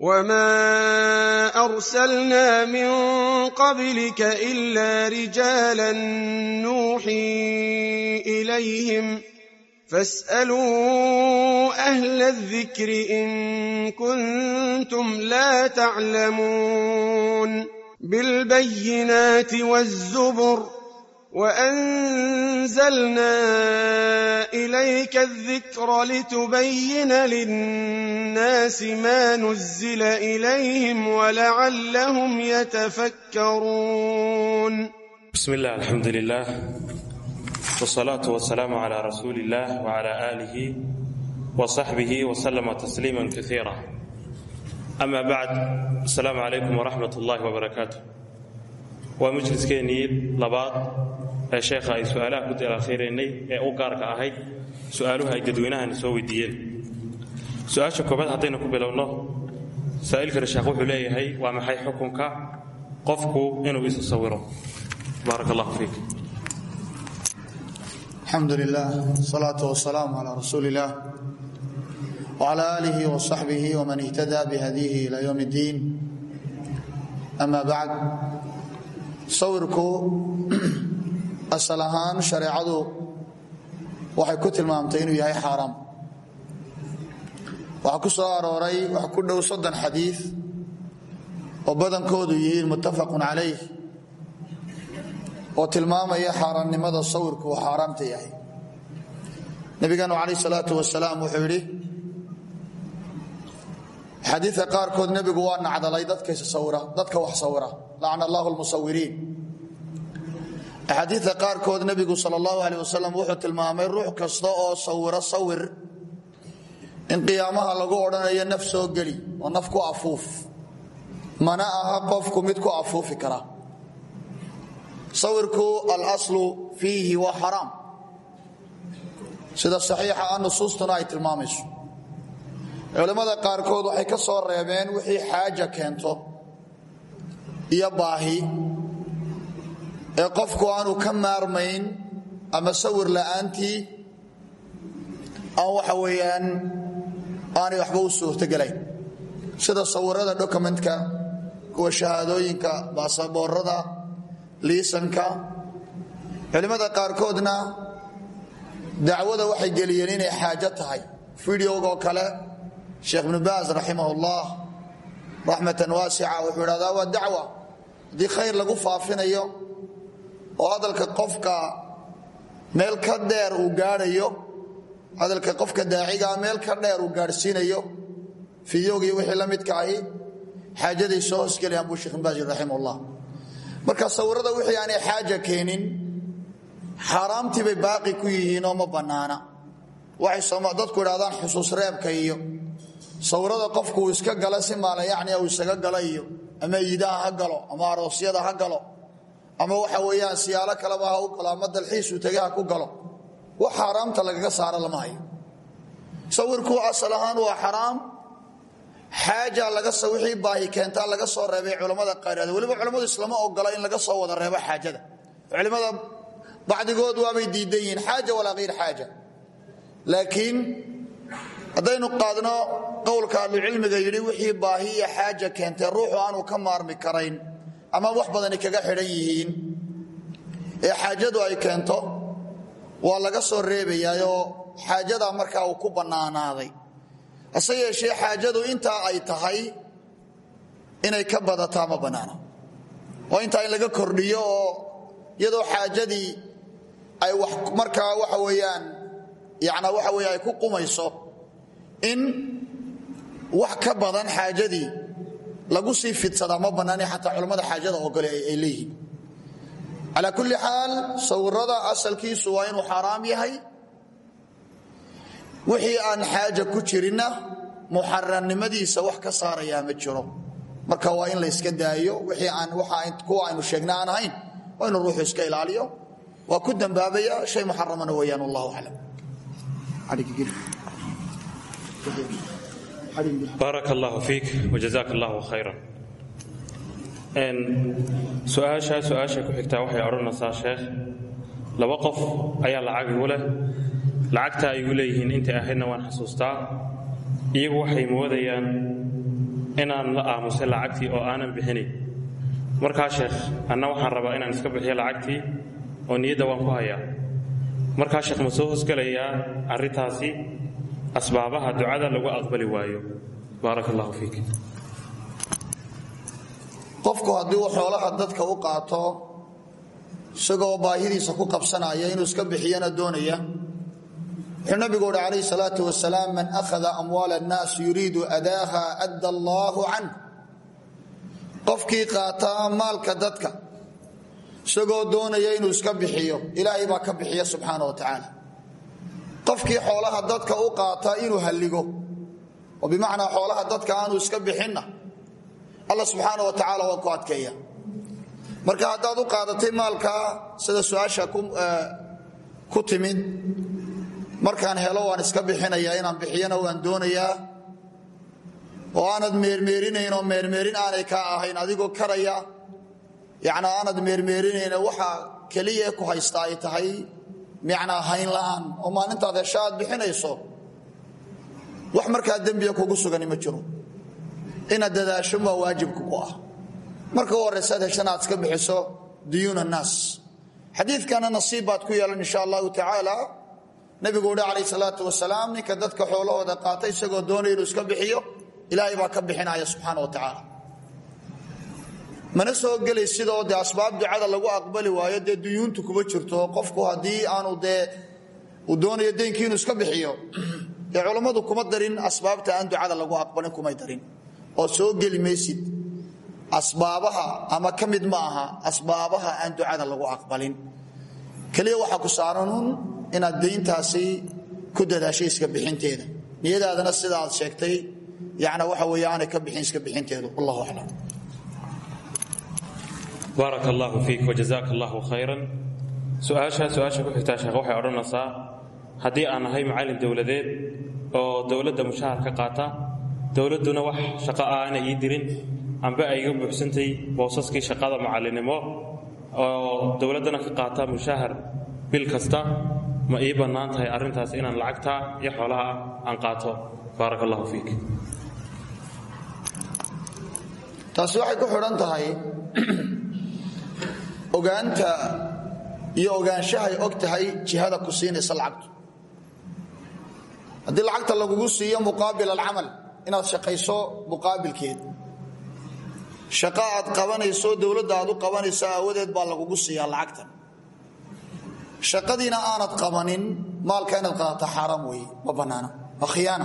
وما أرسلنا من قبلك إلا رجالا نوحي إليهم فاسألوا أهل الذكر إن كنتم لا تعلمون بالبينات والزبر وأنزلنا إليك الذكر لتبين للناس ما نزل إليهم ولعلهم يتفكرون بسم الله الحمد لله والصلاة والسلام على رسول الله وعلى آله وصحبه وسلم تسليما كثيرا أما بعد السلام عليكم ورحمة الله وبركاته waa majliskeenii labaad ee sheekha ay su-aalaha ku dalaakhiiraynay ee u gaarka ahayd su-aaluhu ay dadweynahani soo weydiiyeen su-aasha koobaad haddaynu ku bilowno saa'ilkani sheekh wuxuu leeyahay waa maxay xukunka qofku inuu isu sawiro baarak allahu fiik alxamdu lilah salaatu wasalaamu calaa rasuuli illah wcala aalihi wasaxbihi wman ihtada bihadiihi ila ywm اddiin ama bacd sawirku asal ahaan shareecadu waxay ku tilmaamtay inuu yahay xaaraam waxaa ku soo arooray wax ku dhow soddon xadiid oo badankoodu yihiin muttafaqun calayh oo tilmaamaya xaaraamnimada sawirku uu xaaraamta yahay nebigeenu calayh salaatu wasalaam wuxuu yidhi xadiidka qaarkood nebigu waa nacdalay dadka wax sawira lacna allahu lmusawiriin axaadiidka qaarkood nebigu sal allahu aleh wasalam wuxuu tilmaamay ruux kasta oo sawiro sawir in qiyaamaha lagu odhanayo naf soo geli oo naf ku afuuf mana aha qofku mid ku afuufi kara sawirku alaslu fiihi waa xaraam sida saxiixa ah nusuustuna ay tilmaamayso culimmada qaarkood waxay ka soo reebeen wixii xaaja keento iyo baahi ee qofku aanu ka maarmayn ama sawir la'aantii aan waxa weeyaan aanay waxba u suurtogelayn sida sawirada dokumentka kuwa shahaadooyinka baasaboorada liisanka culimmada qaarkoodna dacwada waxay geliyeen inay xaajo tahay fideogoo kale sheekh ibnu baas raximah ullah raxmatan waasica wuxuu idhahdaa waa dacwa haddii khayr lagu faafinayo oo hadalka qofka meel ka dheer uu gaadhayo hadalka qofka daacigaa meel ka dheer uu gaadhsiinayo fideogii wixii la midka ahi xaajaday soo hosgelayaan buu sheekh ibnu baas raximah ullah marka sawirada wixii aanay xaaja keenin xaaraamtii bay baaqi ku yihiin oo ma bannaana waxay dadku idhahdaan xusuus reebka iyo sawirada qofku uu iska gala si maala yacni uu isaga gala iyo ama iidaha ha galo ama aroosyada ha galo ama waxa weeyaan siyaalo kaleba ha u galo ama dalxiisuu tege ha ku galo wax xaaraamta lagaga saaro lama hayo sawirku asal ahaan waa xaraam xaaja laga wixii baahi keentaa laga soo reebay culammada qaarad weliba culammadu islama ogola in laga soo wada reebo xaajada culimmada bacdigood waabay diidan yihiin xaaja walaa hayr xaaja laakiin haddaynu qaadno qowlka ahlucilmiga yidhi wixii baahi iyo xaaja keentay ruuxu aanu ka maarmi karayn ama wax badani kaga xidhan yihiin ee xaajadu ay keento waa laga soo reebayaayoo xaajadaa markaa uu ku bannaanaaday hase yeeshee xaajadu intaa ay tahay inay ka badataa ma bannaana oo intaa in laga kordhiyo oo iyadoo xaajadii ay wax markaa waxa weeyaan yacnaa waxa weeye ay ku qumayso in wax ka badan xaajadii lagu sii fidsadaa ma bannaani xataa culammada xaajada ogole ay leeyihiin calaa kulli xaal sawirada asalkiisu waa inuu xaaraam yahay wixii aan xaaja ku jirinna muxaramnimadiisa wax ka saarayaa ma jiro marka waa in la yska daayo wixii aan kuwa aynu sheegna aan ahayn waa inuu ruuxu iska ilaaliyo waa ku dambaabaya shay muxaramana weeyaan wallahu aclam baarak allahu fiik wajazak allahu khayran su-aashaa su-aasha ku xigtaa waxay odhanaysaa sheekh laba qof ayaa lacag igu leh lacagta ay igu leeyihiin intay ahaydna waan xasuustaa iyagu waxay moodayaan inaan la aamusay lacagtii oo aanan bixinayn markaa sheekh anna waxaan rabaa inaan iska bixiyo lacagtii oo niyadda waan ku hayaa markaa sheekh ma soo hosgelayaa arrintaasi asbaabaha ducada lagu aqbali waayo baaraka allahu fiik qofku haddii uu xoolaha dadka u qaato isagoo baahidiisa ku qabsanaya inuu iska bixiyana doonaya wuxuu nabigu uhi calayhi salaatu wasalaam man akhada amwaala annaas yuriidu adaaha adda allaahu canh qofkii qaataa maalka dadka isagoo doonaya inuu iska bixiyo ilaahay baa ka bixiya subxaana wa tacaala qofkii xoolaha dadka u qaata inuu halligo oo bimacnaa xoolaha dadka aanu iska bixinna alla subxaana wa tacaala waa ku adkeeya marka haddaad u qaadatay maalkaa sida su-aasha ku timid markaan helo waan iska bixinayaa inaan bixiyana waan doonayaa oo aanad meermeerinayn oo meermeerin aanay kaa ahayn adigoo karaya yani aanad meermeerinayn waxa keliya ku haysta ay tahay micnaa hayn la'aan oo maalintaad hesho aad bixinayso wax markaa dembiga kugu sugani ma jiro inaad dadaasho waa waajibka ku ah marka u horraysaad heshana aad iska bixiso duyuun annaas xadiidkana nasiib baad ku yeelan insha allahu tacaala nabigu uhi calayh salaatu wasalaam ninka dadka xoolahooda qaata isagoo doonaya inuu iska bixiyo ilaahay baa ka bixinaya subxaana wa tacaala mana soo gelay sidoo dee asbaab ducada lagu aqbali waayo dee duyuuntu kuma jirto qofku haddii aanu dee uu doonayo deynkii inuu iska bixiyo dee culammadu kuma darin asbaabta aan ducada lagu aqbalin kumay darin oo soo geli maysid asbaabaha ama ka mid ma aha asbaabaha aan ducada lagu aqbalin keliya waxaa ku saaranun inaad dayntaasi ku dadaashay iska bixinteeda niyadaadana sida aad sheegtay yana waxa weeye aanay ka bixin iska bixinteedu wallahu aclam baaraka allahu fiik wajazaaka allahu khayran su-aasha su-aasha ku xigtaa sheekh waxay odhanaysaa haddii aan ahay macallin dowladeed oo dowladda mushahar ka qaata dowladduna wax shaqo ah aanay ii dirin amba ay iga buuxsantay boosaskii shaqada macallinnimo oo dowladdana ka qaata mushahar bil kasta ma ii bannaan tahay arrintaas inaan lacagta iyo xoolaha aan qaato baaraka allahu fiik taasi waxay ku xidhan tahay ogaanta iyo ogaanshahay og tahay jihada ku siinaysa lacagtu haddii lacagta lagugu siiyo muqaabil alcamal inaad shaqayso muqaabilkeed shaqo aad qabanayso dowladda aad u qabanayso aawadeed baa lagugu siiyaa lacagtan shaqadiina aanad qabanin maalka inaad qaadato xaaraam weeye ma bannaana waa khiyaana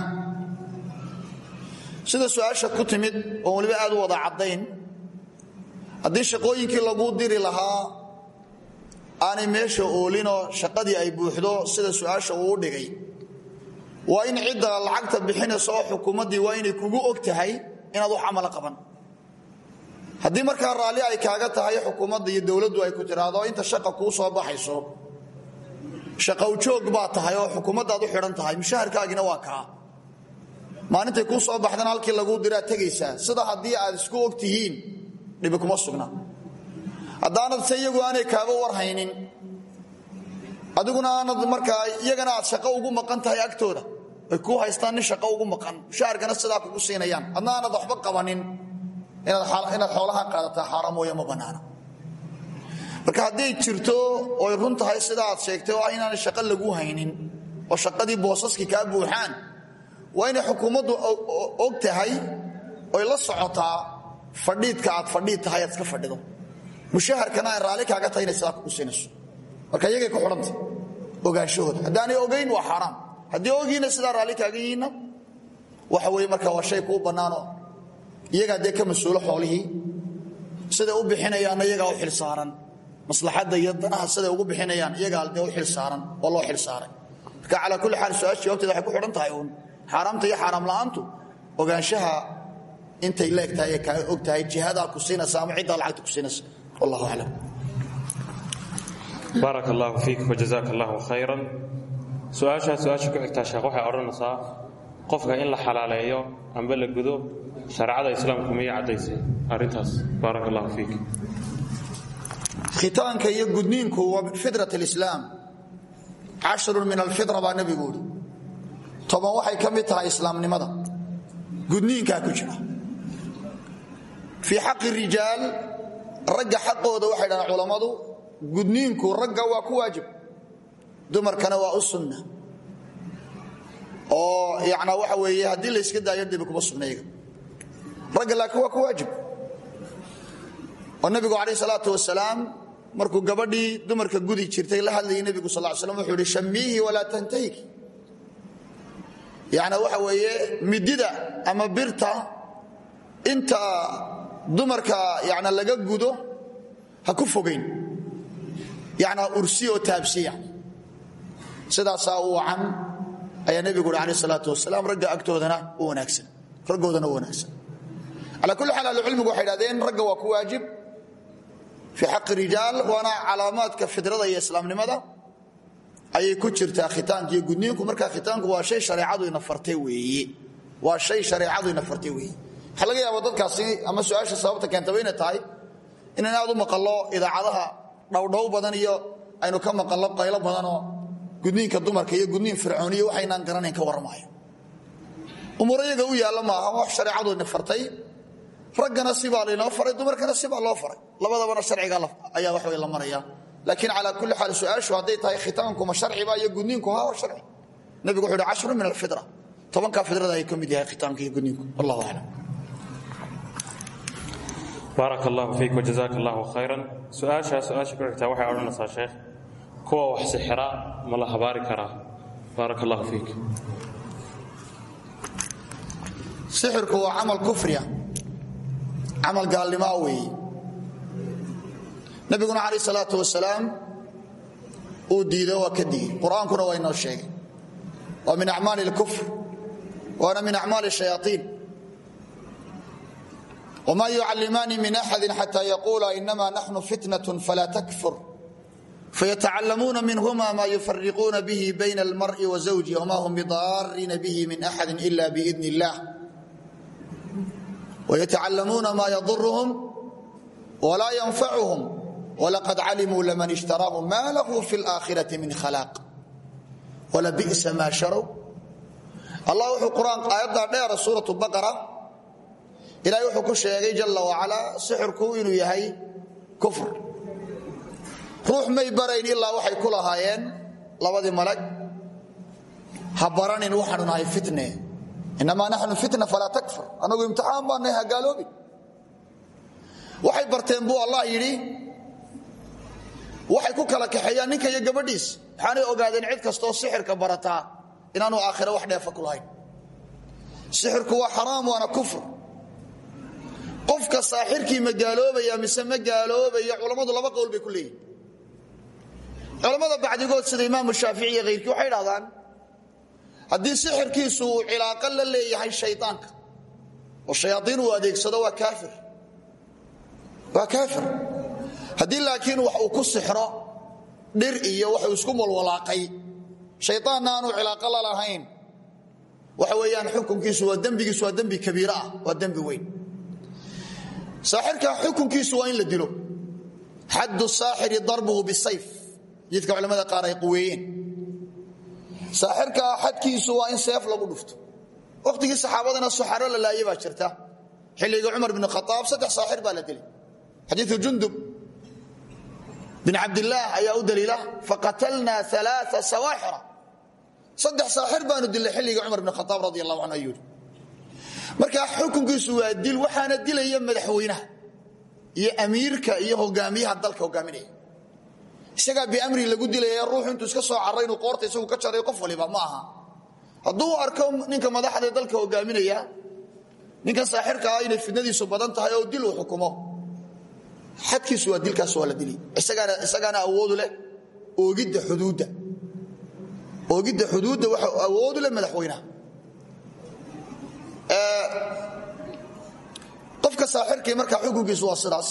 sida su-aasha ku timid oon weliba aad u wada caddayn haddii shaqooyinkii laguu diri lahaa aanay meesha oolinoo shaqadii ay buuxdo sida su-aasha uu u dhigay waa in cidda lacagta bixinaysa oo xukuumaddii waa inay kugu og tahay inaad wax camalo qaban haddii markaa raalli ay kaaga tahay xukuumadda iyo dowladdu ay ku tiraahdo inta shaqa kuu soo baxayso shaqowjoog baa tahay oo xukuumaddaad u xidhan tahay mushaharkaagina waa kaa maalintay kuu soo baxdana halkii laguu diraa tegaysaa sida haddii aad isku og tihiin dhibi kuma sugna haddaanad se iyagu aanay kaaga warhaynin adiguna aanad markaa iyagana aad shaqo ugu maqan tahay agtooda ay kuu haystaan nin shaqo ugu maqan mushaharkana sidaa kugu siinayaan adna aanad waxba qabanin inaad xoolaha qaadataa xaaraam mooye ma bannaana marka hadday jirto oy run tahay sida aad sheegtay oo ah inaanay shaqo lagu haynin oo shaqadii boosaskii kaa buuxaan waa inay xukuumaddu og tahay oy la socotaa fadhiidka aad fadhiid tahay aad iska fadhido mushaharkana ay raalli kaaga tahay inay sidaa kugu siinayso marka iyagay ku xidhanta ogaanshahooda haddaanay ogayn waa xaaraam haddii ogiina sidaa raalli kaaga yihiinna waxa weye marka waa shay kuu bannaano iyagaa dee ka mas-uulo xoolihii siday u bixinayaanna iyagaa u xil saaran maslaxadda iyo danaha siday ugu bixinayaan iyagaa dee u xil saaran oo loo xil saaray marka calaa kulli xaal su-aasha jawaabteeda waxay ku xidhan tahay uun xaaraamta iyo xaaraam la'aantu ogaanshaha intay leeg tahay ee kaa og tahay jihadaa ku siinaysa ama ciddaa lacagta ku siinaysa wallahu aclam baaraka allahu fiik wajazaaka allahu khayran su-aashaa su-aasha ku xigtaa sheekh waxay odhanaysaa qofka in la xalaaleeyo amba la gudo shareecada islaamku miyay caddaysay arrintaas baaraka allahu fiik khitaanka iyo gudniinku waa min fitrat alislaam cashrun min alfitra baa nebigu uhi toban waxay ka mid tahay islaamnimada gudniinkaa ku jira fii xaqi rijaal ragga xaqooda waxay dhahaan culammadu gudniinku ragga waa ku waajib dumarkana waa u sunna oo yana waxa weeye haddii la yska daayo debi kuma sugnayga ragga laakiin waa ku waajib oo nabigu calayh salaatu wasalaam markuu gabadhii dumarka gudi jirtay la hadlayay nebigu sal slam wuxuu ihi shamiihi walaa tantahiki yani waxa weeye midida ama birta inta dumarka yana laga gudo ha ku fogayn yani ha ursiya oo taabsiya sidaasaa u wacan ayaa nebigu uhi alayh salaatu wasalaam ragga agtoodana u wanaagsan raggoodana u wanaagsan calaa kulli xaal ahlucilmigu waxay dhahdeen ragga waa ku waajib fii xaqi rijaal waana calaamaadka fidrada iyo islaamnimada ayay ku jirtaa khitaanka iyo gudniinku markaa khitaanku waa shay hareecadu ina fartay weeye waa shay shareecadu ina fartay weeye waxaa laga yaaba dadkaasi ama su-aasha sababta keentaba inay tahay inaan aad u maqallo idaacadaha dhowdhow badan iyo aynu ka maqallo qaylo badanoo gudniinka dumarka iyo gudniin fircooniyo waxaynaan garanayn ka warramaayo umuur iyaga u yaalla maaha wax shareecadu ina fartay raggana sibaa laynoo faray dumarkana sibaa loo faray labadabana sharciga ayaa wax way la maraya laakiin calaa kulli xaal su-aashu hadday tahay khitaankuma sharciba iyo gudniinku ha waa sharci nebigu wuxu uhi cashru min alfitra tobankaa fidrada ay ka mid yahay khitaanka iyo gudniinku wallahu aclam baarak allahu fiik wajazak allahu khayran su-aashaa su-aasha ku xigtaa waxay odhanaysaa sheekh kuwa wax sixira ma la habaari karaa baarak allahu fiik sixirku waa camal kufriya camal gaalnimaa weeye nabiguna calayh salaatu wasalaam uu diido waa ka digey qur-aankuna waa inoo sheegay waa min acmaali اlkufr waana min acmaali shayaaiin wma yucallimaani min axadi xata yaquula inama naxnu fitnaة fala takfur fayatacallamuuna minhuma ma yufariquuna bihi bayna almar'i wa zawji wma hum bidaariina bihi min axadi ila biidn اllah wayatacallamuuna ma yadurhum wla ynfacuhum wlaqad calimuu laman ishtaraahu ma lahu fi اlآkhiraةi min khalaaq wlabi'sa ma sharow allah wuxuu quraan aayaddaa dheera suuraة baqara ilahay wuxuu ku sheegay jala wacalaa sixirku inuu yahay kufr ruux may barayn ilaa waxay ku lahaayeen labadii malag ha baranin waxaanu nahay fitne inamaa naxnu fitna falaa takfur annagu imtixaan baanahay ha gaaloobin waxay barteen buu allah yidhi waxay ku kala kaxeeyaan ninka iyo gabadhiis waxaanay ogaadeen cid kastoo sixirka barataa inaanu aakhira wax dheefa ku lahayn sixirku waa xaraam waana kufr qofka saaxirkii ma gaaloobaya mise ma gaaloobaya culammadu laba qowl bay ku leeyihin culammada bacdigood sida imaamu shaafici iyo hayrkii waxay dhahdaan haddii sixirkiisu uu cilaaqo la leeyahay shaydaanka oo shayaaiin uu adeegsado waa kaafir waa kaafir haddii laakiin wax uu ku sixro dhir iyo waxuu isku walwalaaqay shaydaanna aanu cilaaqo la lahayn waxa weeyaan xukunkiisu waa dembigiisu waa dembi kabiir ah waa dembi weyn saaxirka xukunkiisu waa in la dilo xaddu saaxiri darbuhu bisayf jidka culamada qaar ay quweeyeen saaxirka xadkiisu waa in seef lagu dhufto wakhtigii saxaabadana suxaro la laaye baa jirta xilligii cumar bin khaaab saddex saaxir baa la dilay xadiiu jundub bin cabdilaah ayaa u daliila faqatalnaa aa sawaaxira saddex saaxir baanu dilay xilligii cumar bin khaaab radi allahu canhu ayuu markaa xukunkiisu waa dil waxaana dilaya madaxweynaha iyo amiirka iyo hogaamiyaha dalka hogaaminaya isagaa biamri lagu dilaya ruuxu intuu iska soo caray inuu qoorta isagu ka jaray qof waliba ma aha hadduu arko ninka madaxda dalka hogaaminaya ninkan saaxirka ah inay fidnadiisu badan tahay oo dil uu xukumo xadkiisu waa dilkaas waa la dili isagaana awoodu leh oogidda xuduudda oogidda xuduudda waxa awoodu leh madaxweynaha qofka saaxirkii markaa xukunkiisu waa sidaas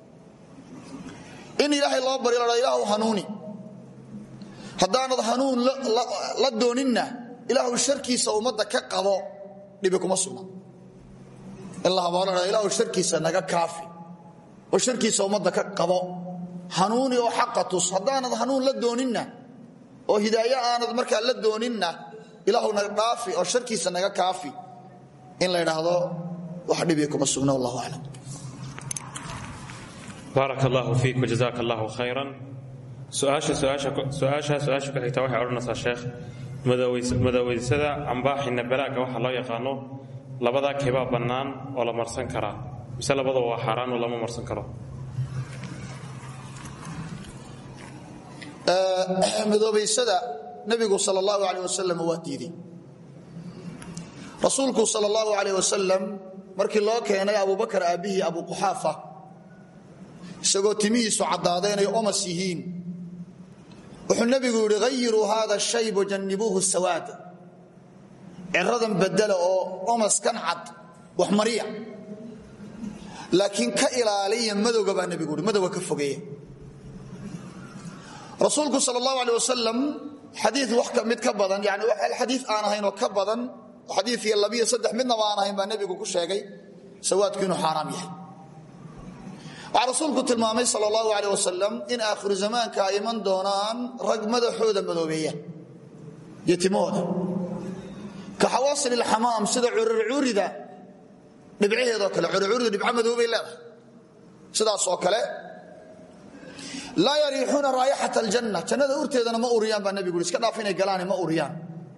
in ilaahay loo baryo la ilaahu hanuuni haddaanad hanuun la dooninna ilaahu sharkiisa ummadda ka qabo dhibi kuma sugna in la habaalo ilaahu sharkiisa naga kaafi oo sharkiisa ummadda ka qabo hanuuni oo xaqa tus haddaanad hanuun la dooninna oo hidaayo aanad markaa la dooninna ilaahu naga dhaafi oo sharkiisa naga kaafi in la idhaahdo wax dhibi kuma sugna wallahu aclam baaraka allahu fiik wajazaaka allahu khayran su-aasha su-aasha su-aasha ku xigtaa waxay odhanaysaa sheekh madoweysada cambaaxina balaaga waxa loo yaqaano labadaa keebaa bannaan oo la marsan karaa mise labadaba waa xaaraan oo lama marsan karo madoobaysada nebigu sal allahu aleh wasalam waa diiday rasuulku sal allahu aleh wasalam markii loo keenay abubakar aabbihii abu quxaafa isagoo timihiisu caddaadeen ay omas yihiin wuxuu nebigu yidhi hayiruu haada shayb wajannibuuhu sawaad ciradan bedela oo omaskan cad wax mariya laakiin ka ilaaliya madowga baa nebigu yidhi madowga ka fogeeya rasuulku sal allahu aleh wasalam xadii wax mid ka badan yani xadii aan ahayn oo ka badan xadii iyo labiyo saddex midnaba aan ahayn baa nebigu ku sheegay sawaadku inuu xaaraam yahay waxaa rasuulku tilmaamay sal allahu aleh wasalam in aakhiru zamaanka ay iman doonaan rag madaxooda madoobeeya iyo timahooda ka xawaasil ilxamaam sida cururcuurida dhibcaheedoo kale cururcuurida dhibco madoobay leedahay sidaas oo kale laa yariixuuna raayaxat aljanna jannada urteedana ma uriyaan baa nebigu iska dhaaf inay galaane ma uriyaan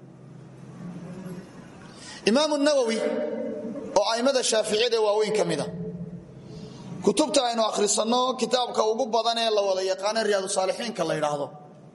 imaamu nawowi oo a'immada shaaficiyada ee waaweyn ka mida kutubta aynu akhrisanno kitaabka ugu badan ee la wada yaqaana riyaadu saalixiinka la yidhaahdo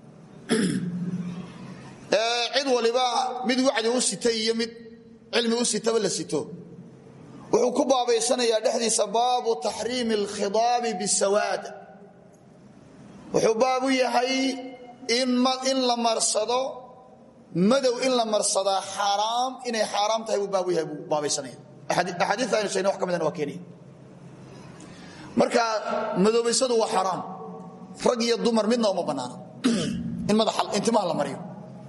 ee cid waliba mid wacdi u sitay iyo mid cilmi u sitaba la sito wuxuu ku baabaysanayaa dhexdiisa baabu taxriimi alkhidaabi bisawaad wuxuu baab u yahay in la marsado madow in la marsadaa xaaraam inay xaaraam tahay buu baab u yahay buu baabaysanaya axaadiita aynu sheegna wax ka midana waa keenaya marka madoobaysadu waa xaaraam rag iyo dumar midna uma bannaana in madaintimaha la mariyo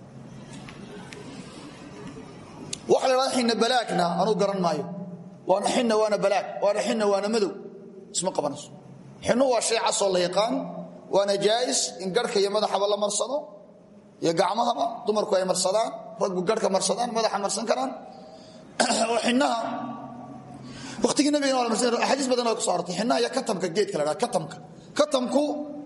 waxa la dhahda xinna balaagna anuu garan maayo waana xinna waana balaag waana xinna waana madow isma qabanayso xinnu waa shay casoo la yaqaan waana jaais in garhka iyo madaxaba la marsado iyo gacmahaba dumarku ay marsadaan raggu garhka marsadaan madaxa marsan karaan oo xinaha watigii nabigana axaadiis badan oo kuso arortay xinaha iyo katamka geedka la dhaha katamka katamku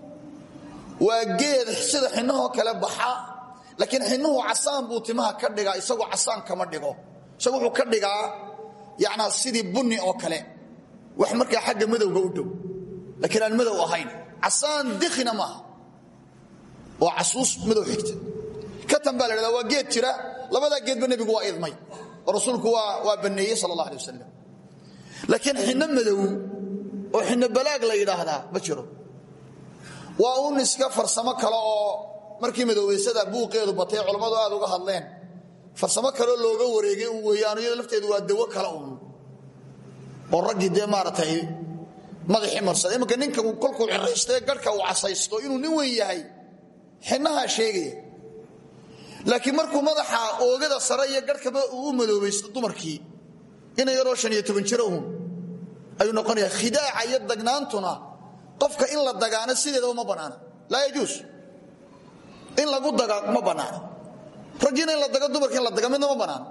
waa geed sida xinahoo kale baxa laakiin xinuhu casaan buu timaha ka dhigaa isagu casaan kama dhigo isagu wuxuu ka dhigaa yanaa sidii bunni oo kale wax markaa xagga madowga u dhow laakiin aan madow ahayn casaan dikina maaha waa casuus madow xigta katan baa la dhahda waa geed jira labadaa geedba nebigu waa idmay oo rasuulku waa banneeyey sal allah alay wasalam laakiin xinno madow oo xinno balaag la yidhaahdaa ma jiro waa un iska farsamo kale oo markii madoobaysada buuqeedu batay culammadu aad uga hadleen farsamo kaleo looga wareegay un weeyaan iyado lafteedu waa dawo kale un oo raggii dee maaragtay madaxii marsada imanka ninka kolkuu ciraystae garhka uu casaysto inuu nin weyn yahay xinahaa sheegaya laakiin markuu madaxa oogada sare iyo garhkaba uu u madoobaysto dumarkii ina yaroo shan iyo toban jiro uun ayuu noqonaya khidaaca iyo dagnaantuna qofka in la dagaano sideedaba ma bannaana laa yajuus in lagu daga ma bannaana raggiina in la dago dumarka in la daga midna ma bannaana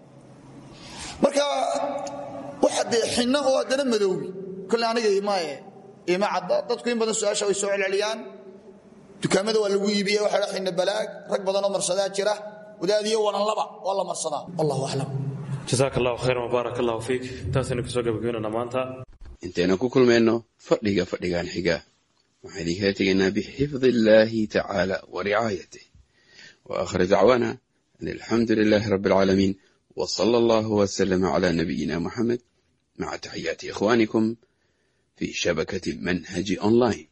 marka waxa dee xinno oo haddana madoobi kole aniga imaye ima cadda dadku in badan su-aasha way soo celceliyaan dukaamada waa lagu iibiya waxa dha xinno balaag rag badanoo marsadaa jira wadaadiyo walanlaba waa la marsadaa wallahu aclam jasaak allahu khayran wbaarak allahu fiik intaasaynu kusoo gabagabeynana maanta intaynu ku kulmayno fadhiga fadhigan xiga waxaan idinkala tegaynaa bixifdi illaahi tacaala wa ricaayatih wa aakhir dacwaana an alxamdu lilaahi rabbi alcaalamiin wa sala allahu wasalama cala nabiyina muxamed maca taxiyaati ikhwaanikum fi shabakati manhaji online